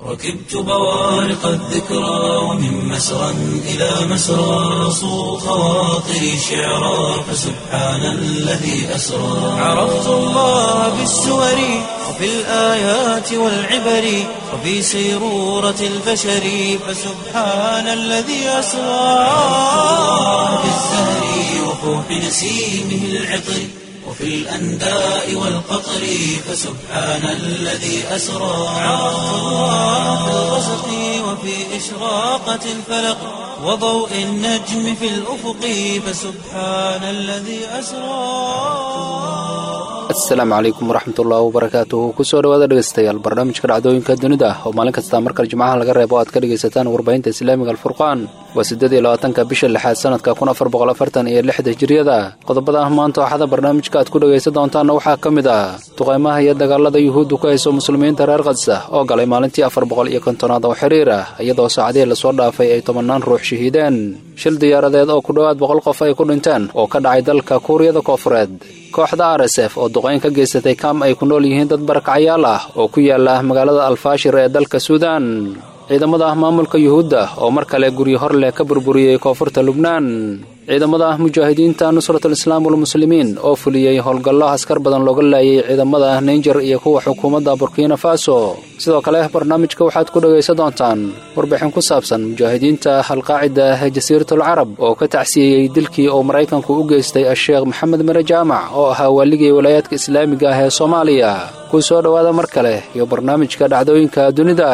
ركبت بوارق الذكرى ومن مسرى إلى مسرى صو خواطري شعرا فسبحان الذي أسرى عرفت الله بالسور وفي الآيات والعبر وفي سيرورة البشر فسبحان الذي أسرى في الزهر وفوح نسيمه العطر وفي الأنداء والقطر فسبحان الذي أسرى عرفت الله في الغسق وفي إشراقة الفلق وضوء النجم في الأفق فسبحان الذي أسرى asalaamu calaykum waraxmatullaahi wabarakaatuhu kusoo dhawaada dhegeystayaal barnaamijka dhacdooyinka dunida oo maalin kasta markale jimcaha laga reebo aad ka dhegaysataan warbaahinta islaamiga alfurqaan waa siddeed iyo labaatanka bisha lixaad sanadka kun afar boqol afartan iyo lixda hijiriyada qodobada ah maanta waxada barnaamijka aad ku dhegaysan doontaanna waxaa ka mid ah duqaymaha iyo dagaalada yuhuuddu ku hayso muslimiinta reer khadsa oo galay maalintii afar boqol iyo kontonaad oo xiriir ah iyadoo saacadihii lasoo dhaafay ay tobannaan ruux shahiideen shil diyaaradeed oo ku dhowaad boqol qof ay ku dhinteen oo ka dhacay dalka kuuriyada koofureed kooxda r s f oo duqayn ka geysatay kaam ay ku nool yihiin dad barakacyaal ah oo ku yaala magaalada alfaashir ee dalka suudaan ciidamada ah maamulka yuhuudda oo mar kale guryo hor leh ka burburiyey koonfurta lubnaan ciidamada ah mujaahidiinta nusratul islaam walmuslimiin oo fuliyey howlgallo askar badan looga laayay ciidamada ah nainger iyo kuwa xukuumadda burkina faso sidoo kale barnaamijka waxaad ku dhegaysan doontaan warbixin ku saabsan mujaahidiinta alqaacida ee jasiiratul carab oo ka tacsiyeeyey dilkii uu maraykanku u geystay asheekh maxamed mere jaamac oo ahaa waaligii walaayaadka islaamiga ah ee soomaaliya ku soo dhowaada mar kale iyo barnaamijka dhacdooyinka dunida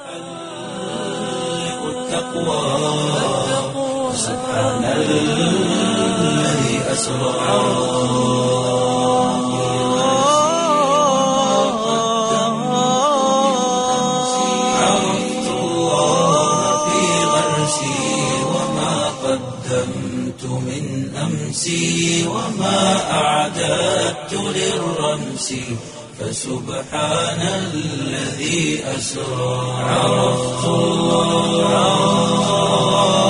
سبحان الذي أسرى عرفت الله في غرسي وما قدمت من أمسي وما أعددت للرمس فسبحان الذي أسرى عرفت الله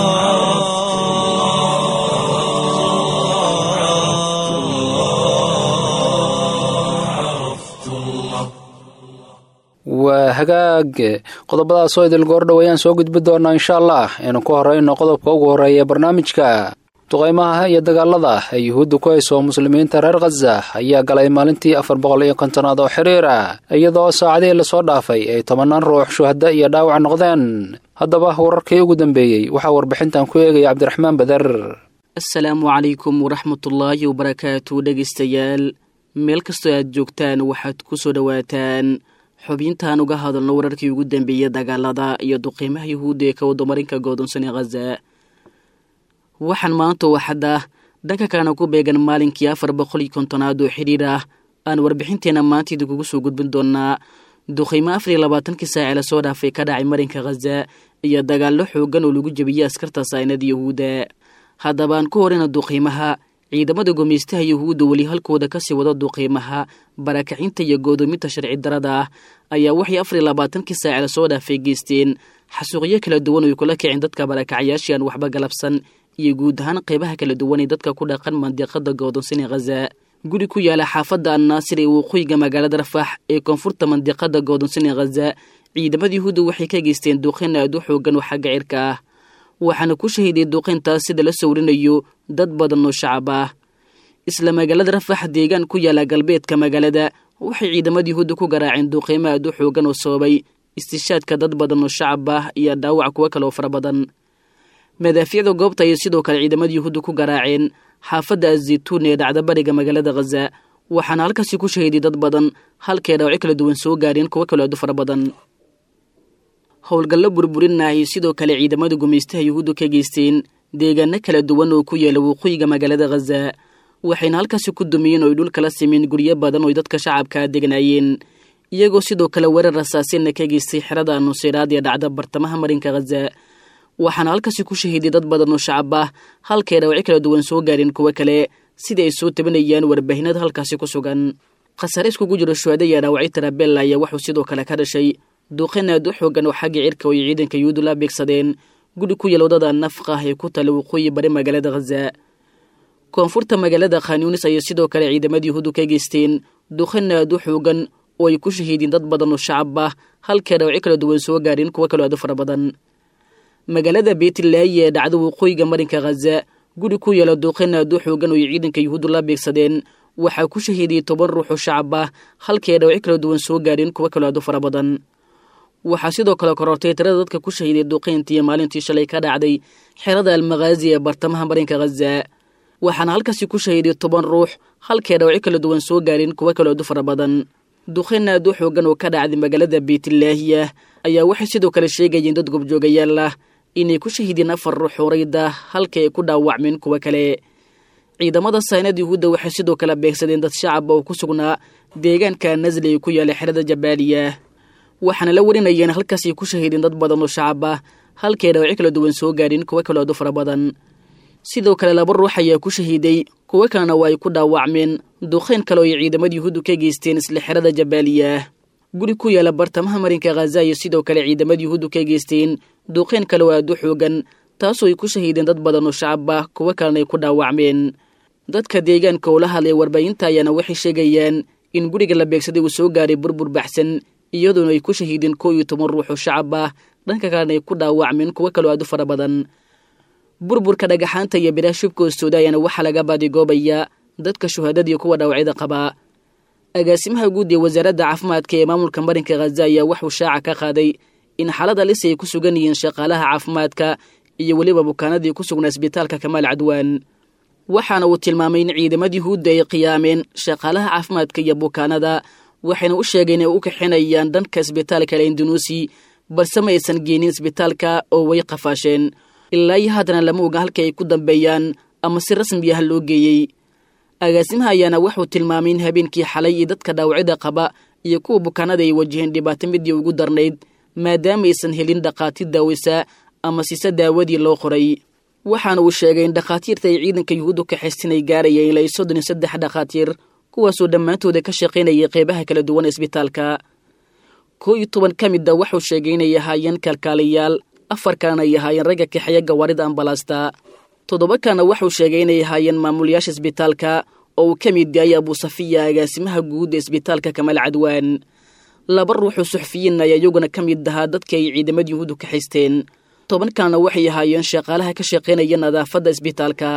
waa hagaag qodobadaasoo idil goordhow ayaan soo gudbi doonaa insha allah aynu ku horrayno qodobka ugu horreeya barnaamijka duqaymaha iyo dagaalada ee yuhuudda ku hayso muslimiinta reer khaza ayaa galay maalintii afar boqol iyo kontonaad oo xiriir ah iyadoo saacadihii lasoo dhaafay ay tobannaan ruux shuhada iyo dhaawac noqdeen haddaba wararkii ugu dambeeyey waxaa warbixintan ku eegaya cabdiraxmaan bader asalaamu calaykum waraxmatullaahi wabarakaatu dhegaystayaal meel kastoo aad joogtaan waxaad ku soo dhowaataan xubintaan uga hadalno wararkii ugu dambeeyey dagaalada iyo duqiimaha yuhuudda ee ka wadamarinka goodonsan ee khaza waxaan maanta waxadda dhanka kalena ku beegan maalinkii afar boqol iyo kontonaad oo xidhiir ah aan warbixinteenna maanta idinkugu soo gudbin doonaa duqiimo afar iyo labaatankii saace lasoo dhaafay ka dhacay marinka khaza iyo dagaallo xoogan oo lagu jebiyey askarta saynada yuhuudda haddaba aan ku horeyna duqiimaha ciidamada gumeystaha yuhuudda weli halkooda kasii wada duqiimaha barakacinta iyo goodoominta sharci darada ah ayaa waxay afar iyo labaatankii saace lasoo dhaafay geysteen xasuuqyo kala duwan oo ay kula kicin dadka barakacyaashii aan waxba galabsan iyo guud ahaan qaybaha kala duwan ee dadka ku dhaqan mandiqada goodonsan ee khaza guri ku yaala xaafadda annaasir ee waqooyiga magaalada rafax ee koonfurta mandiqada goodonsan ee khaza ciidamada yuhuudda waxay ka geysteen duqeyn aad u xoogan oo xagga cirka ah waxaana ku shahiiday duqeyntaas sida la sawrinayo dad badan oo shacab ah isla magaalada rafax deegaan ku yaala galbeedka magaalada waxay ciidamada yuhuudda ku garaaceen duqeymo aad u xoogan oo sababay istishaadka dad badan oo shacab ah iyo dhaawac kuwo kale oo fara badan madaafiicda goobta ayay sidoo kale ciidamada yuhuudda ku garaaceen xaafadda azaytuun ee dhacda bariga magaalada khaza waxaana halkaasi ku shahiiday dad badan halkay dhaawacyo kala duwan soo gaareen kuwo kale aad u fara badan howlgallo burburinna ay sidoo kale ciidamada gumaystaha yuhuudda ka geysteen deegaano kala duwan oo ku yaala waqooyiga magaalada khaza waxayna halkaasi ku dumiyeen oo ay dhul kala simeen guryo badan oo ay dadka shacabkaa degnaayeen iyagoo sidoo kale weerar rasaasina ka geystay xerada nuseyraad ee dhacda bartamaha marinka khaza waxaana halkaasi ku shahiiday dad badan oo shacab ah halkay dhaawacyo kala duwan soo gaareen kuwo kale sida ay soo tabinayaan warbaahinada halkaasi ku sugan khasaare iskugu jiro shuhada iyo dhaawacyo tarabella ayaa wuxuu sidoo kale ka dhashay duuqin aad u xoogan oo xagga cirka oo ay ciidanka yuhuudu la beegsadeen guri ku yael wadada nafqa ee ku tala waqooyi bari magaalada khaza koonfurta magaalada khanyunis ayay sidoo kale ciidamada yuhuudu ka geysteen duuqin aad u xoogan oo ay ku shahiideen dad badan oo shacab ah halkee dhawacyo kala duwan soo gaadheen kuwo kaloo aadu fara badan magaalada beetlaayi ee dhacda waqooyiga marinka khaza guri ku yaala duuqeen aadu xoogan oo ay ciidanka yuhuuddu la beegsadeen waxaa ku shahiidiyey toban ruux oo shacab ah halkii ay dhawacyo kala duwan soo gaadheen kuwo kaloo aadu fara badan waxaa sidoo kale korortay tirada dadka ku shahiiday duqeyntii maalintii shalay ka dhacday xerada almakhaazi ee bartamaha marinka khaza waxaana halkaasi ku shahiiday toban ruux halkee dhawacyo kala duwan soo gaadheen kuwo kaloo aadu fara badan duqeyn aadu xoogan oo ka dhacday magaalada beytlaahiya ayaa waxay sidoo kale sheegayeen dad gobjoogayaal ah inay ku shahiideen afar ruux horayda halkii ay ku dhaawacmeen kuwo kale ciidamada saynad yuhuudda waxay sidoo kale beegsadeen dad shacab oo ku sugnaa deegaanka nasli ee ku yaala xerada jabaaliya waxaana la warinayeen halkaasay ku shahiideen dad badan oo shacab ah halkii ay dhawacyo kala duwan soo gaadheen kuwo kaloo aadu fara badan sidoo kale laba ruux ayaa ku shahiiday kuwo kalena waa ay ku dhaawacmeen duqeyn kale oo ay ciidamada yuhuuddu ka geysteen isla xerada jabaaliya guri ku yaala bartamaha marinka khaza iyo sidoo kale ciidamada yuhuuddu ka geysteen duqeyn kale oo aadu xoogan taasoo ay ku shahiideen dad badan oo shacab ah kuwo kalena ay ku dhaawacmeen dadka deegaanka oo la hadlay warbaahinta ayaana waxay sheegayaan in guriga la beegsaday uu soo gaaray burbur baxsan iyadoona ay ku shahiideen koo iyo toban ruux oo shacab ah dhanka kalena ay ku dhaawacmeen kuwo kaloo aadu fara badan burburka dhagaxaanta iyo biraha shubka hoostooda ayaana waxaa laga baadigoobayaa dadka shuhadadiiyo kuwa dhaawacyada qabaa agaasimaha guud ee wasaaradda caafimaadka ee maamulka marinka khaza ayaa waxuu shaaca ka qaaday in xaalada lis ay ku sugan yihiin shaqaalaha caafimaadka iyo weliba bukaanadii ku sugnaa isbitaalka kamaal cadwaan waxaana uu tilmaamay in ciidamadii huudda ay qiyaameen shaqaalaha caafimaadka iyo bukaanada waxayna u sheegeen inay u kaxinayaan dhanka isbitaalka lendunuusi balse ma aysan geenin isbitaalka oo way qafaasheen ilaa iyo haddana lama oga halka ay ku dambeeyaan ama si rasmi ah loo geeyey agaasimaha ayaana wuxuu tilmaamay in habeenkii xalay iyo dadka dhaawacyada qaba iyo kuwa bukaanada ay wajaheen dhibaato midii ugu darnayd maadaama aysan helin dhakhaatiir daaweysa ama siise daawadii loo qoray waxaana uu sheegay in dhakhaatiirta ay ciidanka yuhuuddu ka xistinay gaarayeen ilaa soddon iyo saddex dhakhaatiir kuwaasoo dhammaantooda ka shaqaynayay qeybaha kala duwan ee isbitaalka koo iyo toban ka mid a wuxuu sheegay inay ahaayeen kalkaaliyaal afar kalena ay ahaayeen ragga kaxeeya gawaarida ambalaasta toddoba kalena wuxuu sheegay inay ahaayeen maamulayaasha isbitaalka oo uu ka mid yahay abuusafiya agaasimaha guud ee isbitaalka kamaal cadwaan laba ruuxoo suxufiyiin ayaa iyaguna ka mid ahaa dadka ay ciidamada yuhuuddu ka xisteen toban kalena waxay ahaayeen shaqaalaha ka shaqaynaya nadaafadda isbitaalka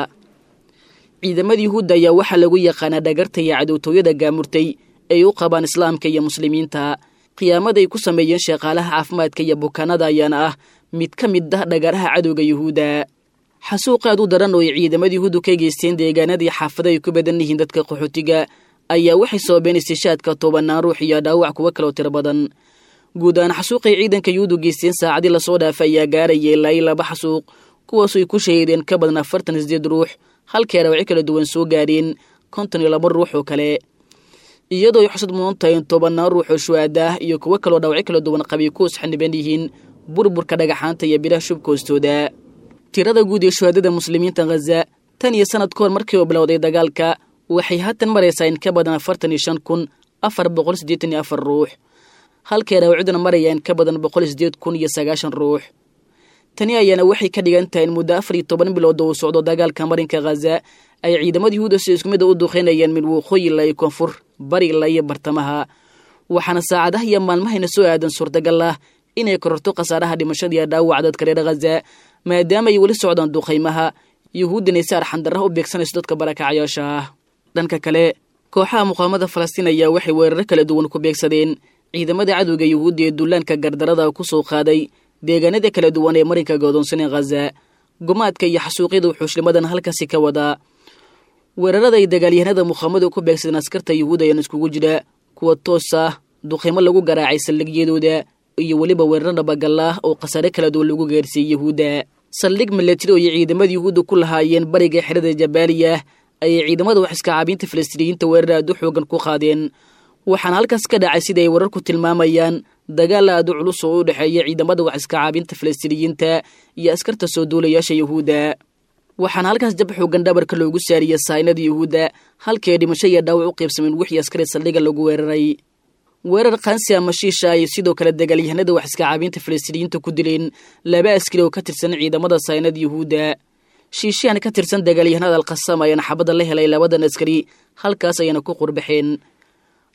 ciidamada yuhuudda ayaa waxaa lagu yaqaanaa dhagarta iyo cadowtooyada gaamurtay ay u qabaan islaamka iyo muslimiinta qiyaamada ay ku sameeyeen shaqaalaha caafimaadka iyo bukaanada ayaana ah mid ka mid ah dhagaraha cadowga yuhuudda xasuuq aad u daran oo ay ciidamada yuhuuddu ka geysteen deegaanadii xaafada ay ku badan yihiin dadka qaxootiga ayaa waxay sababeen istishaadka tobanaan ruux iyo dhaawac kuwo kaloo tiro badan guud ahaan xasuuqay ciidanka yuhuuddu geysteen saacadii lasoo dhaafay ayaa gaaraya ilaa iyo laba xasuuq kuwaasoo ay ku shahiideen ka badan afartan iyo sideed ruux halkii dhaawacyo kala duwan soo gaadheen konton iyo laba ruux oo kale iyadoo ay xusad mudan tahay in tobanaan ruux oo shuhaada ah iyo kuwo kaloo dhaawacyo kala duwan qabay kuwas xaniban yihiin burburka dhagaxaanta iyo biraha shubka hoostooda tirada guud ee shuhaadada muslimiinta khaza tan iyo sanad ka hor markii uu bilowday dagaalka waxay haatan maraysaa in ka badan afartan iyo shan kun afar boqol siddeetan iyo afar ruux halkay dhaawacyaduna maraya in ka badan boqol iyo siddeed kun iyo sagaashan ruux tani ayaana waxay ka dhigan tahay in muddo afar iyo toban bilood oo uu socdo dagaalka marinka khaza ay ciidamada yuhuudda si isku mid a u duqeynayaan mid waqooyi ilaa iyo koonfur bari ilaa iyo bartamaha waxaana saacadaha iyo maalmahayna soo aadan suurtagal ah inay kororto khasaaraha dhimashada iyo dhaawaca dadka reer khaza maadaama ay weli socdaan duqaymaha yuhuuddinay si arxandarraha u beegsanayso dadka barakacyaasha ah dhanka kale kooxaha muqaamada falastiin ayaa waxay weeraro kala duwan ku beegsadeen ciidamada cadowga yuhuudda ee dullaanka gardarada ku soo qaaday deegaanada kala duwan ee marinka godoonsan ee khaza gumaadka iyo xasuuqyada wuxuushlimadan halkaasi ka wadaa weerarada ay dagaalyahanada muqaamadu ku beegsadeen askarta yuhuud ayaan iskugu jira kuwa toos ah duqaymo lagu garaacay saldhigyadooda iyo weliba weeraro dhabagalla ah oo khasaare kala duwan lagu gaarsiiyey yuhuudda saldhig milatari oo ay ciidamada yuhuudda ku lahaayeen bariga xerada jabaaliya ayay ciidamada wax iska caabiinta falastiiniyiinta weerar aad u xoogan ku qaadeen waxaana halkaas ka dhacay sida ay wararku tilmaamayaan dagaal aad u culus oo u dhexeeya ciidamada wax iska caabinta falastiiniyiinta iyo askarta soo duulayaasha yuhuudda waxaana halkaas jab xoogan dhabarka loogu saariyey saynada yuhuudda halkii ay dhimasho iyo dhaawac u qaybsameen wixii askari saldhiga lagu weeraray weerar kansi ama shiisha ay sidoo kale dagaalyahanada wax iska caabinta falastiiniyiinta ku dileen laba askari oo ka tirsan ciidamada saynada yuhuudda shiishahan ka tirsan dagaalyahanada alkhasam ayaana xabadda la helay labadan askari halkaas ayana ku qurbaxeen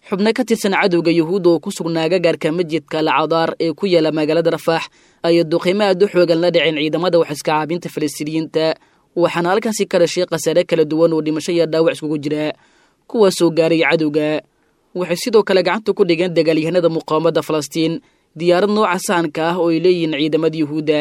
xubno ka tirsan cadowga yuhuudda oo ku sugnaa gagaarka masjidka alcadaar ee ku yaala magaalada rafaax ayay duqeymo aad u xoogan la dhaceen ciidamada waxiska caabinta falastiiniyiinta waxaana halkaasi ka dhashay khasaare kala duwan oo dhimasho iyo dhaawac iskugu jira kuwaasoo gaaray cadowga waxay sidoo kale gacanta ku dhigeen dagaalyahanada muqaawamada falastiin diyaarad nooca sahanka ah oo ay leeyihiin ciidamada yuhuudda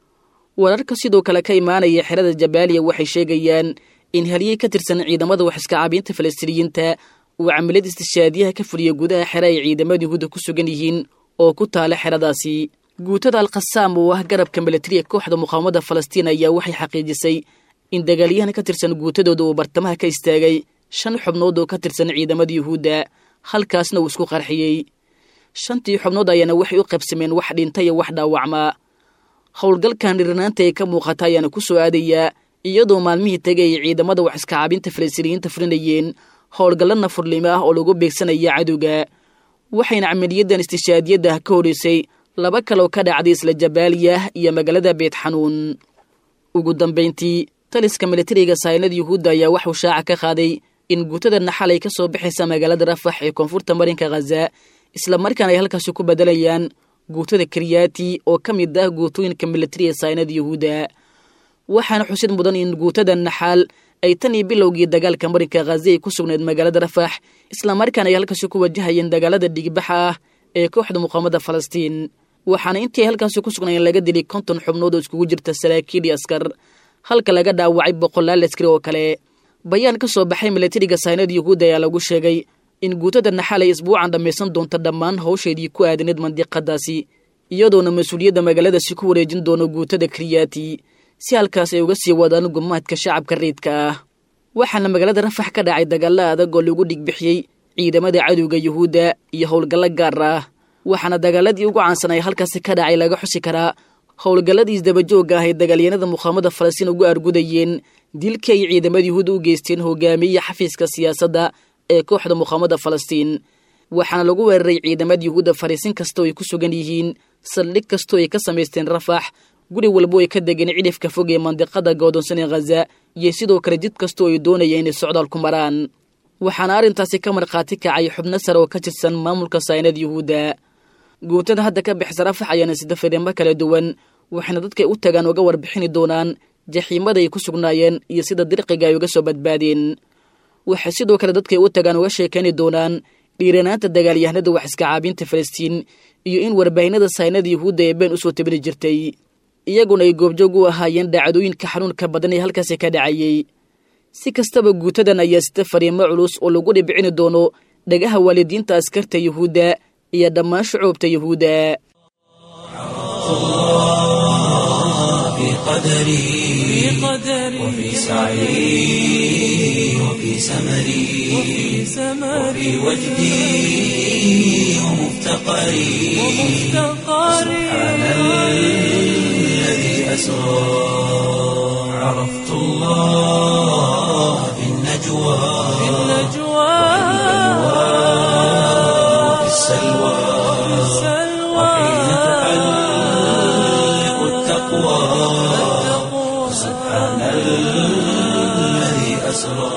wararka sidoo kale ka imaanaya xerada jabaaliya waxay sheegayaan in halyey ka tirsan ciidamada waxiska caabinta falastiiniyiinta uu camaliyad istishaadiyaha ka fuliya gudaha xere ay ciidamada yuhuudda ku sugan yihiin oo ku taala xeradaasi guutada alkhasaam oo ah garabka milatariga kooxda muqaawamada falastiin ayaa waxay xaqiijisay in dagaalyahan ka tirsan guutadooda uu bartamaha ka istaagay shan xubnood oo ka tirsan ciidamada yuhuudda halkaasna uu isku qarxiyey shantii xubnood ayaana waxay u qaybsameen wax dhinta iyo wax dhaawacmaa howlgalkan dhirinaanta ee ka muuqata ayaana ku soo aadayaa iyadoo maalmihii tegay ay ciidamada wax iska caabinta falastiiniyiinta fulinayeen howlgallo nafurnimo ah oo lagu beegsanaya cadowga waxayna camaliyadan istishaadiyaddah ka horeysay laba kaloo ka dhacday isla jabaaliyah iyo magaalada beet xanuun ugu dambayntii taliska milatariga saynada yuhuudda ayaa waxuu shaaca ka qaaday in guutada naxal ay ka soo baxaysa magaalada rafax ee koonfurta marinka khaza isla markaana ay halkaasi ku bedelayaan guutada karyaati oo ka mid ah guutooyinka milatariga saynada yuhuudda waxaana xusid mudan in guutada naxaal ay tan iyo bilowgii dagaalka marinka khaza ay ku sugnayd magaalada rafax islamarkaana ay halkaasi ku wajahayeen dagaalada dhigbaxa ah ee kooxda muqaamada falastiin waxaana intii ay halkaasi ku sugnaayeen laga dilay konton xubnood oo iskugu jirta saraakiil iyo askar halka laga dhaawacay boqolaal askari oo kale bayaan ka soo baxay milatariga saynada yuhuudda ayaa lagu sheegay in guutada naxal ay isbuucan dhammaysan doonto dhammaan hawsheedii ku aadaneed mandiqadaasi iyadoona mas-uuliyadda magaaladaasi ku wareejin doono guutada karyaati si halkaas ay uga sii wadaan gumaadka shacabka reedka ah waxaana magaalada rafax ka dhacay dagaalla adag oo lagu dhigbixiyey ciidamada cadowga yuhuudda iyo howlgallo gaar ah waxaana dagaaladii ugu caansanay halkaasi ka dhacay laga xusi karaa howlgalladii isdabajoogga ah ay dagaalyanada muqaamada falastiin ugu argudayeen dilkii ay ciidamada yuhuudda u geysteen hogaamiye xafiiska siyaasadda ee kooxda muqaamada falastiin waxaana lagu weeraray ciidamada yuhuudda fariisin kastoo ay ku sugan yihiin saldhig kastoo ay ka samaysteen rafax guri walbo ay ka degeen cidhifka fog ee mandiqada goodonsan ee khaza iyo sidoo kale jid kastoo ay doonayeen inay socdaal ku maraan waxaana arrintaasi ka markhaati kacay xubno sare oo ka tirsan maamulka saynada yuhuudda guutada hadda ka bixisa rafax ayaana sida fariimo kala duwan waxayna dadkay u tagaan uga warbixini doonaan jaxiimada ay ku sugnaayeen iyo sida dirqiga ay uga soo badbaadeen waxay sidoo kale dadkay u tagaan uga sheekayni doonaan dhiiranaanta dagaalyahanada wax iska caabinta falastiin iyo in warbaahinada saynada yuhuudda ee been usoo tabini jirtay iyaguna ay goobjoog u ahaayeen dhacdooyinka xanuunka badan ee halkaasi ka dhacayey si kastaba guutadan ayaa sita fariimo culus oo lagu dhibcini doono dhagaha waalidiinta askarta yuhuudda iyo dhammaan shucuubta yuhuudda في قدري وفي سعي وفي سمري وفي وجدي ومفتقري سبحان الذي أسرى عرفت الله في النجوى وفي السلوى وحين تحلق التقوى سبحان الذي أسرى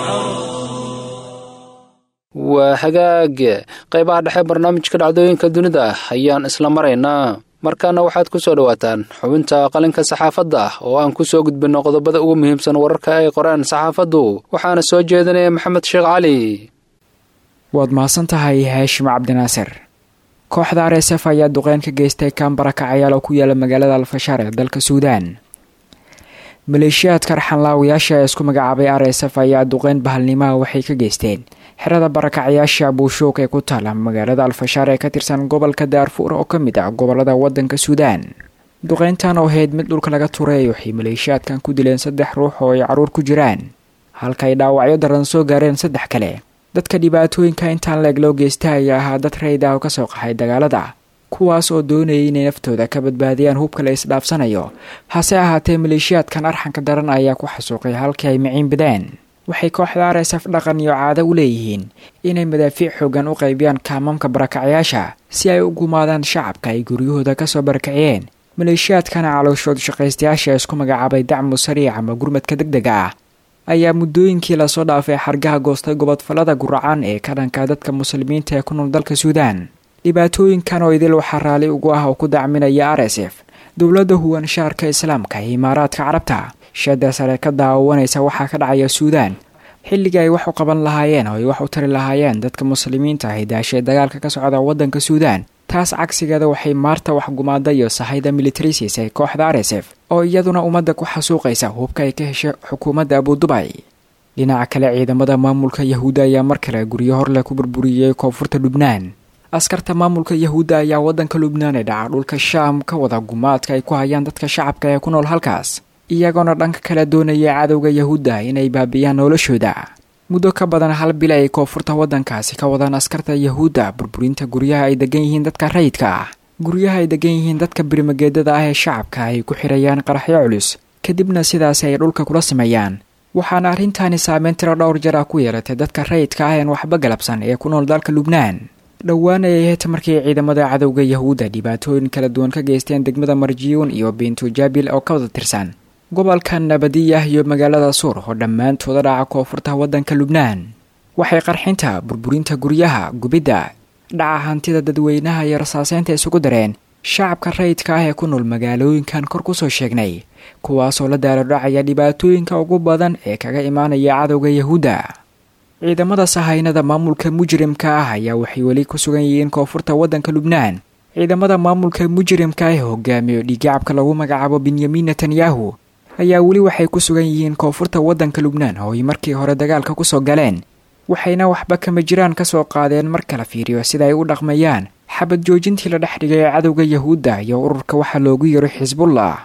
waa hagaag qaybaha dhexe barnaamijka dhacdooyinka dunida ayaan isla maraynaa markaana waxaad ku soo dhowaataan xubinta qalinka saxaafadda oo aan ku soo gudbinno qodobada ugu muhiimsan wararka ay qoreen saxaafaddu waxaana soo jeedinaya maxamed sheekh cali waad mahadsan tahay haashim cabdinaasir kooxda r s f ayaa duqeyn ka geystay kambara kacayaal oo ku yaala magaalada alfashaar ee dalka suudaan maleeshiyaadka raxanlaawayaasha ee isku magacaabay r s f ayaa duqeyn bahalnimaha waxay ka geysteen xerada barakacayaasha buushoog ee ku taala magaalada alfashaar ee ka tirsan gobolka daarfuur oo ka mid ah gobolada wadanka suudaan duqeyntan oo ahayd mid dhulka laga turay waxay maleeshiyaadkan ku dileen saddex ruux oo ay caruur ku jiraan halka ay dhaawacyo daran soo gaareen saddex kale dadka dhibaatooyinka intaan leeg loo geysta ayaa ahaa dad rayda oo kasoo qaxay dagaalada kuwaas oo doonayay inay naftooda ka badbaadiyaan hubka la isdhaafsanayo hase ahaatee maleeshiyaadkan arxanka daran ayaa ku xasuuqay halkii ay miciin bideen waxay kooxda r s f dhaqan iyo caado u leeyihiin inay madaafiic xoogan u qaybiyaan kaamamka barakacayaasha si ay u gumaadaan shacabka ay guryahooda kasoo barakaciyeen maleeshiyaadkana calooshood shaqaystayaasha isku magacaabay dacmu sariic ama gurmadka deg dega ah ayaa muddooyinkii lasoo dhaafay xargaha goostay gobodfallada guracan ee ka dhanka dadka muslimiinta ee ku nool dalka suudaan dhibaatooyinkan oo idil waxaa raalli ugu ah oo ku dacminaya r s f dowladda huwan shaarka islaamka ee imaaraadka carabta shada sare ka daawanaysa waxaa ka dhacaya suudaan xilligii ay wax u qaban lahaayeen oo ay wax u tari lahaayeen dadka muslimiinta ah ee daashay dagaalka ka socda waddanka suudaan taas cagsigeeda waxay maarta waxgumaada iyo sahayda militari siisay kooxda r s f oo iyaduna ummadda ku xasuuqaysa hubka ay ka heshay xukuumadda abudubay dhinaca kale ciidamada maamulka yahuudda ayaa mar kale guryo horleh ku burburiyey koonfurta lubnaan askarta maamulka yahuudda ayaa waddanka lubnaan ee dhaca dhulka shaam ka wada gumaadka ay ku hayaan dadka shacabka ee ku nool halkaas iyagoona dhanka kale doonaya cadowga yahuudda inay baabi'iyaan noloshooda muddo ka badan hal bil ay koonfurta waddankaasi ka wadaan askarta yahuudda burburinta guryaha ay degan yihiin dadka rayidka ah guryaha ay degan yihiin dadka birimageedada ah ee shacabka ay ku xirayaan qaraxyo culus kadibna sidaasi ay dhulka kula sameeyaan waxaana arrintaani saameyn tiro dhowr jar ah ku yeelatay dadka rayidka ah een waxba galabsan ee ku nool dalka lubnaan dhowaan ayay ahayd markii ciidamada cadowga yahuudda dhibaatooyin kala duwan ka geysteen degmada marjiyuun iyo bintu jaabil oo ka wada tirsan gobolka nabadiyah iyo magaalada suur oo dhammaantooda dhaca koonfurta waddanka lubnaan waxay qarxinta burburinta guryaha gubidda dhaca hantida dadweynaha iyo rasaaseynta isugu dareen shacabka rayidka ah ee ku nool magaalooyinkan kor kusoo sheegnay kuwaasoo la daaradhacaya dhibaatooyinka ugu badan ee kaga imaanaya cadowga yahuudda ciidamada sahaynada maamulka mujrimka ah ayaa waxay weli ku sugan yihiin koonfurta waddanka lubnaan ciidamada maamulka mujrimka ah ee hogaamiyo dhiigacabka lagu magacaabo benyamin netanyahu ayaa weli waxay ku sugan yihiin koonfurta waddanka lubnaan oo ay markii hore dagaalka kusoo galeen waxayna waxba kama jiraan ka soo qaadeen mar kala fiiriyo sida ay u dhaqmayaan xabad joojintii la dhex dhigay ee cadowga yahuudda iyo ururka waxaa loogu yiro xisbullah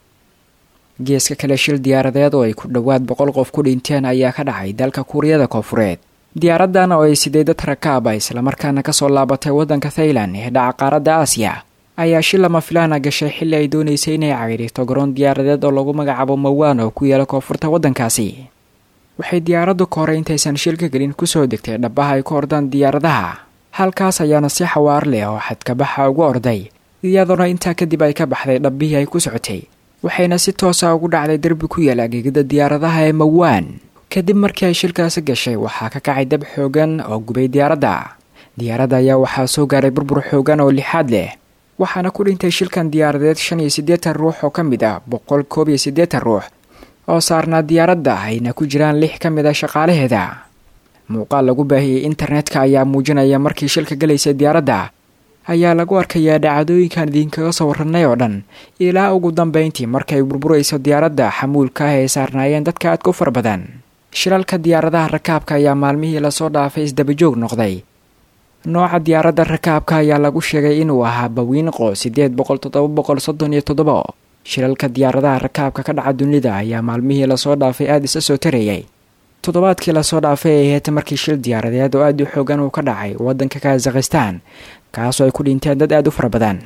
geeska kale shil diyaaradeed oo ay ku dhowaad boqol qof ku dhinteen ayaa ka dhacay dalka kuuriyada koonfureed diyaaraddan oo ay siday dad rakaaba islamarkaana kasoo laabatay waddanka thailand ee dhaca qaaradda aasiya ayaa shil lama filaana gashay xilli ay doonaysay inay cagirito garoon diyaaradeed oo lagu magacaabo mawaan oo ku yaala koonfurta waddankaasi waxay diyaaraddu ka hore intaysan shilka gelin kusoo degtay dhabaha ay ku ordaan diyaaradaha halkaas ayaana si xawaar leh oo xadkabaxa ugu orday iyadoona intaa kadib ay ka baxday dhabbihii ay ku socotay waxayna si toosa ugu dhacday derbi ku yaala gegida diyaaradaha ee mawaan kadib markii ay shilkaasi gashay waxaa ka kacay dab xoogan oo gubay diyaaradda diyaaradda ayaa waxaa soo gaaray burbur xoogan oo lixaad leh waxaana ku dhintay shilkan diyaaradeed shan iyo siddeetan ruux oo ka mid ah boqol koob iyo siddeetan ruux oo saarnaa diyaaradda ayna ku jiraan lix ka mid a shaqaalaheeda muuqaal lagu baahiyey internetka ayaa muujinaya markii shilka galaysay diyaaradda ayaa lagu arkayaa dhacdooyinkan idinkaga soo warranay oo dhan ilaa ugu dambayntii markay burburayso diyaaradda xamuulka ah ay saarnaayeen dadka aadka u fara badan shilalka diyaaradaha rakaabka ayaa maalmihii lasoo dhaafay isdabajoog noqday nooca diyaaradda rakaabka ayaa lagu sheegay inuu ahaa bawiinqo siddeed boqol toddoba boqol soddon iyo toddobo shilalka diyaaradaha rakaabka ka dhaca dunida ayaa maalmihii lasoo dhaafay aada isa soo tarayay toddobaadkii lasoo dhaafay ay ahayd markii shil diyaaradeed oo aada u xoogan uu ka dhacay waddanka kazakhistan kaasoo ay ku dhinteen dad aada u fara badan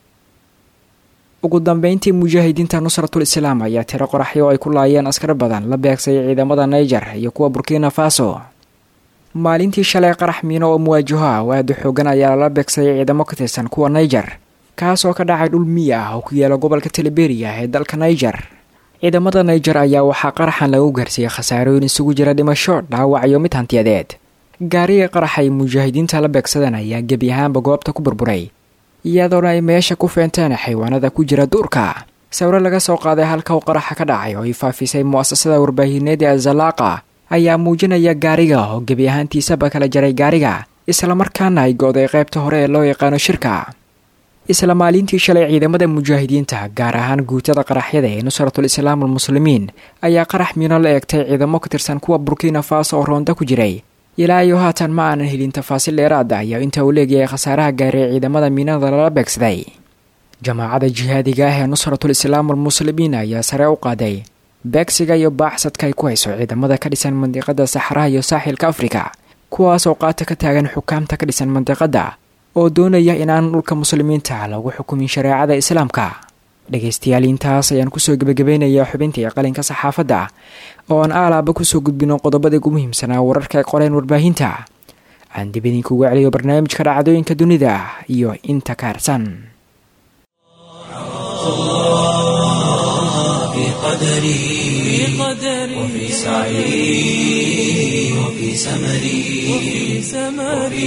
ugu dambeyntii mujaahidiinta nusratul islaam ayaa tiro qoraxyo oo ay ku laayeen askar badan la beegsay ciidamada naiger iyo kuwa burkina faso maalintii shalay qarax miino oo muwaajaho ah oo aada u xoogan ayaa lala beegsayay ciidamo ka tirsan kuwa naiger kaasoo ka dhacay dhul miyi ah oo ku yaala gobolka teleberiya ee dalka naiger ciidamada naiger ayaa waxaa qaraxan lagu gaarsiiyey khasaarooyin isugu jira dhimasho dhaawac iyo mid hantiyadeed gaariga qarax ay mujaahidiinta la beegsadeen ayaa gebi ahaanba goobta ku burburay iyadoona ay meesha ku feenteen xaywaanada ku jira duurka sawiro laga soo qaaday halka uu qaraxa ka dhacay oo ay faafisay mu'asasada warbaahineed ee azalaaqa ayaa muujinaya gaariga oo gebi ahaantiisaba kala jaray gaariga islamarkaana ay go-day qaybta hore ee loo yaqaano shirka isla maalintii shalay ciidamada mujaahidiinta gaar ahaan guutada qaraxyada ee nusratul islaam almuslimiin ayaa qarax miino la eegtay ciidamo ka tirsan kuwa burkina faso oo roonda ku jiray ilaa iyo haatan ma aanan helin tafaasiil dheeraad ah iyo inta uu leegyahay khasaaraha gaaray ciidamada miinada lala beegsaday jamaacada jihaadiga ah ee nusratul islaam almuslimiin ayaa sare u qaaday beegsiga iyo baaxsadka ay ku hayso ciidamada ka dhisan mandiqada saxaraha iyo saaxilka afrika kuwaas oo qaata ka taagan xukaamta ka dhisan mandiqada oo doonaya inaan dhulka muslimiinta lagu xukumin shareecada islaamka dhegaystayaal intaas ayaan kusoo gebagabeynayaa xubintii qalinka saxaafadda oo aan aalaaba kusoo gudbino qodobada ugu muhiimsanaa wararka ay qoreen warbaahinta aan dib idinkugu celiyo barnaamijka dhacdooyinka dunida iyo inta kaarsan قدري وفي سعي وفي سمري وفي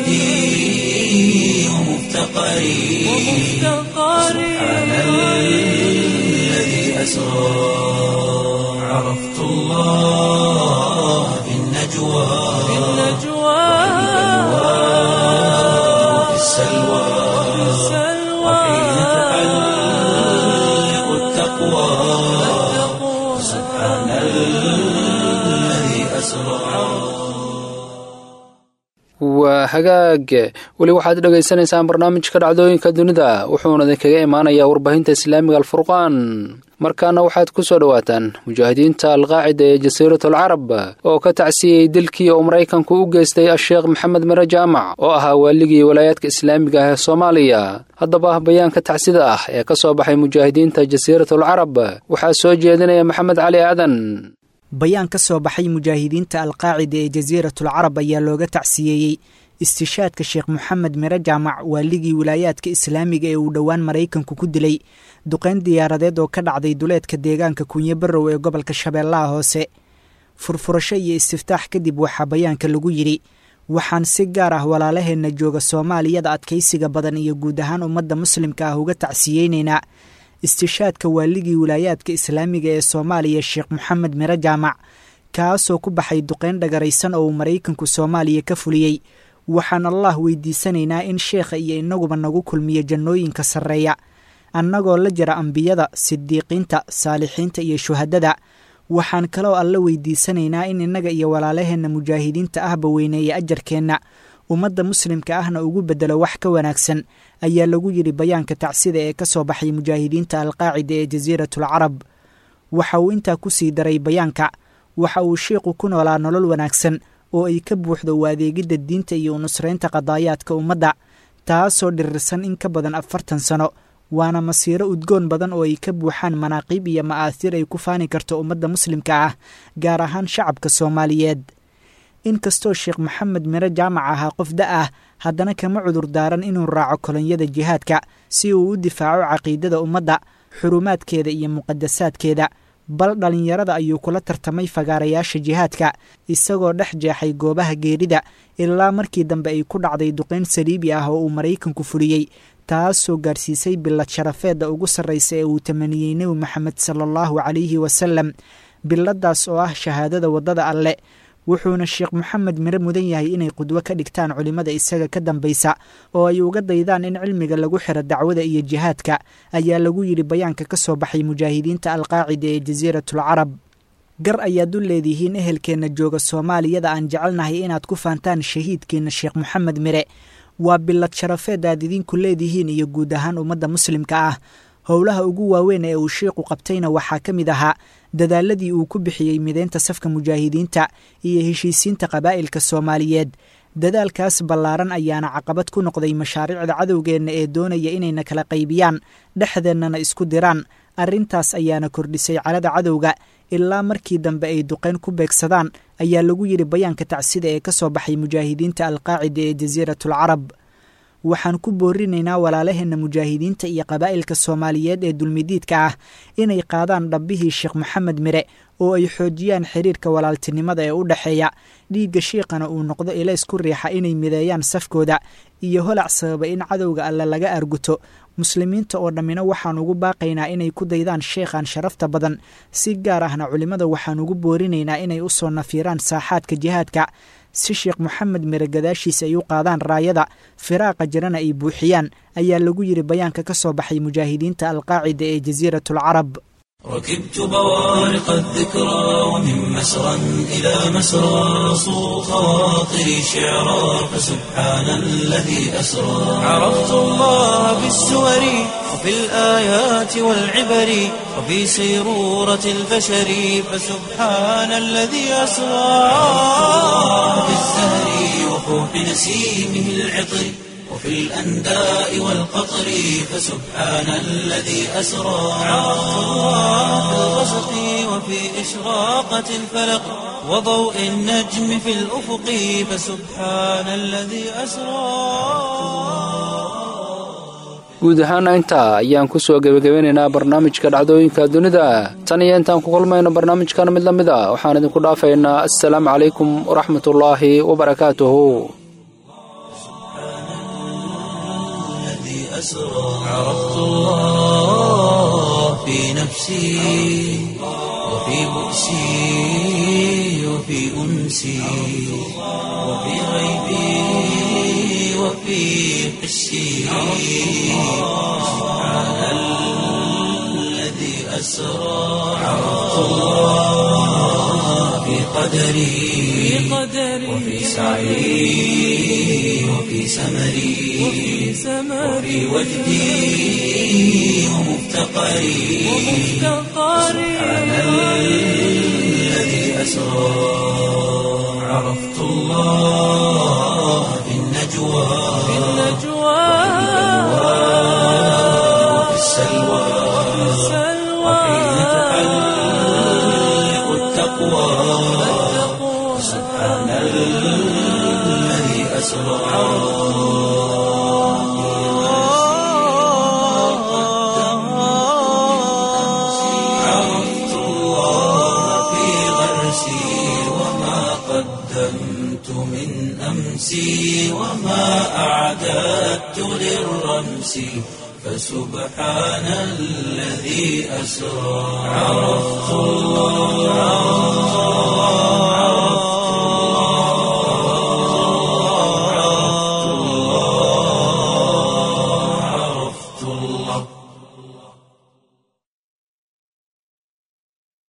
وجدي ومفتقري سبحان الذي أسرى عرفت الله في النجوى وفي السلوى وحين تحلق التقوى سبحان الذي أسرى waa hagaag weli waxaad dhegaysanaysaan barnaamijka dhacdooyinka dunida wuxuuna idinkaga imaanayaa warbaahinta islaamiga alfurqaan markaana waxaad ku soo dhowaataan mujaahidiinta alqaacida ee jasiiratul carab oo ka tacsiyey dilkii uu maraykanku u geystay asheekh maxamed mire jaamac oo ahaa waaligii walaayaadka islaamiga ah ee soomaaliya haddaba bayaanka tacsida ah ee ka soo baxay mujaahidiinta jasiiratul carab waxaa soo jeedinaya maxamed cali aadan bayaan ka soo baxay mujaahidiinta alqaacida ee jasiiratul carab ayaa looga tacsiyeeyey istishaadka sheekh moxamed mire jaamac waaligii wilaayaadka islaamiga ee uu dhowaan maraykanku ku dilay duqayn diyaaradeed oo ka dhacday duleedka deegaanka kunyo barrow ee gobolka shabeellaha hoose furfurasho iyo istiftaax kadib waxaa bayaanka lagu yidhi waxaan si gaar ah walaalaheenna jooga soomaaliyada adkaysiga badan iyo guud ahaan ummadda muslimka ah uga tacsiyeynaynaa istishaadka waaligii wilaayaadka islaamiga ee soomaaliya sheekh moxamed mire jaamac kaasoo ku baxay duqayn dhagaraysan oo uu maraykanku soomaaliya ka fuliyey waxaan allah weydiisanaynaa in sheekha iyo inaguba nagu kulmiyo jannooyinka sarreeya annagoo la jira ambiyada sidiiqiinta saalixiinta iyo shuhadada waxaan kaloo alla weydiisanaynaa in innaga iyo walaalaheenna mujaahidiinta ahba weyneeya ajarkeenna ummadda muslimka ahna ugu beddelo wax ka wanaagsan ayaa lagu yidhi bayaanka tacsida ee ka soo baxay mujaahidiinta alqaacida ee jasiiratul carab waxa uu intaa ku sii daray bayaanka waxa uu sheikhu ku noolaa nolol wanaagsan oo ay ka buuxdo u adeegidda diinta iyo unusraynta qadaayaadka ummadda taasoo dhirirsan in ka badan afartan sano waana masiiro udgoon badan oo ay ka buuxaan manaaqiib iyo ma'aasiir ay ku faani karto ummadda muslimka ah gaar ahaan shacabka soomaaliyeed inkastoo sheekh maxamed mire jaamac ahaa qof da ah haddana kama cudur daaran inuu raaco kolonyada jihaadka si uu u difaaco caqiidada ummadda xurumaadkeeda iyo muqadasaadkeeda bal dhallinyarada ayuu kula tartamay fagaarayaasha jihaadka isagoo dhex jeexay goobaha geerida ilaa markii dambe ay ku dhacday duqayn saliibi ah oo uu maraykanku fuliyey taasoo gaarsiisay bilad sharafeedda ugu sarraysa ee uu tamaniyey nebi maxamed sala allahu calayhi wasalam biladaas oo ah shahaadada waddada alle wuxuuna sheekh moxamed mire mudan yahay inay qudwo ka dhigtaan culimmada isaga ka dambaysa oo ay uga daydaan in cilmiga lagu xiro dacwada iyo jihaadka ayaa lagu yidhi bayaanka ka soo baxay mujaahidiinta alqaacida ee jasiiratul carab gar ayaad u leedihiin ehelkeenna jooga soomaaliyada aan jecelnahay inaad ku faantaan shahiidkeenna sheekh moxamed mire waa bilad sharafeed aad idinku leedihiin iyo guud ahaan ummadda muslimka ah howlaha ugu waaweyn ee uu sheikhu qabtayna waxaa ka mid ahaa dadaaladii uu ku bixiyey mideynta safka mujaahidiinta iyo heshiisiinta qabaa'ilka soomaaliyeed dadaalkaas ballaaran ayaana caqabad ku noqday mashaariicda cadowgeenna ee doonaya inayna kala qaybiyaan dhexdeennana isku diraan arrintaas ayaana kordhisay calada cadowga ilaa markii dambe ay duqayn ku beegsadaan ayaa lagu yidhi bayaanka tacsida ee ka soo baxay mujaahidiinta alqaacida ee jasiiratul carab waxaan ku boorinaynaa walaalaheenna mujaahidiinta iyo qabaa'ilka soomaaliyeed ee dulmidiidka ah inay qaadaan dhabbihii sheekh moxamed mire oo ay xoojiyaan xiriirka walaaltinimada ee u dhexeeya dhiigga shiiqana uu noqdo ilays ku riixa inay mideeyaan safkooda iyo holac sababa in cadowga alle laga arguto muslimiinta oo dhammina waxaan ugu baaqaynaa inay ku daydaan sheekhan sharafta badan si gaar ahna culimmada waxaan ugu boorinaynaa inay u soo nafiiraan saaxaadka jihaadka si sheekh moxamed mire gadaashiisa ay u qaadaan raayada firaaqa jirana ay buuxiyaan ayaa lagu yidhi bayaanka ka soo baxay mujaahidiinta alqaacida ee jasiiratul carab ركبت بوارق الذكرى ومن مسرى إلى مسرى صو خواطري شعرا فسبحان الذي أسرى عرفت الله بالسور وفي الآيات والعبر وفي سيرورة البشر فسبحان الذي أسرى بالزهر وفوح نسيمه العطر وفي الأنداء والقطر فسبحان الذي أسرى عرفت الله في الغسق وفي إشراقة الفلق وضوء النجم في الأفق فسبحان الذي أسرى guud ahaana intaa ayaan ku soo gebagabeynaynaa barnaamijka dhacdooyinka dunida tan iyo intaan ku kulmayno barnaamijkan mid la mid a waxaan idinku dhaafaynaa assalaamu calaykum waraxmatullaahi wabarakaatuhu عرفت الله في نفسي وفي بؤسي وفي أنسي وفي غيبي وفي حسي سبحان الذي أسرى عرفت الله في قدري وفي سعي وفي سمري وفي وجدي ومفتقري سبحان الذي أسرى عرفت الله في النجوى وفي السلوى وحين تحلق التقوى سبحان الذي أسرى عرفت الله في غرسي وما قدمت من أمسي وما أعددت للرمس فسبحان الذي أسرى عرفت الله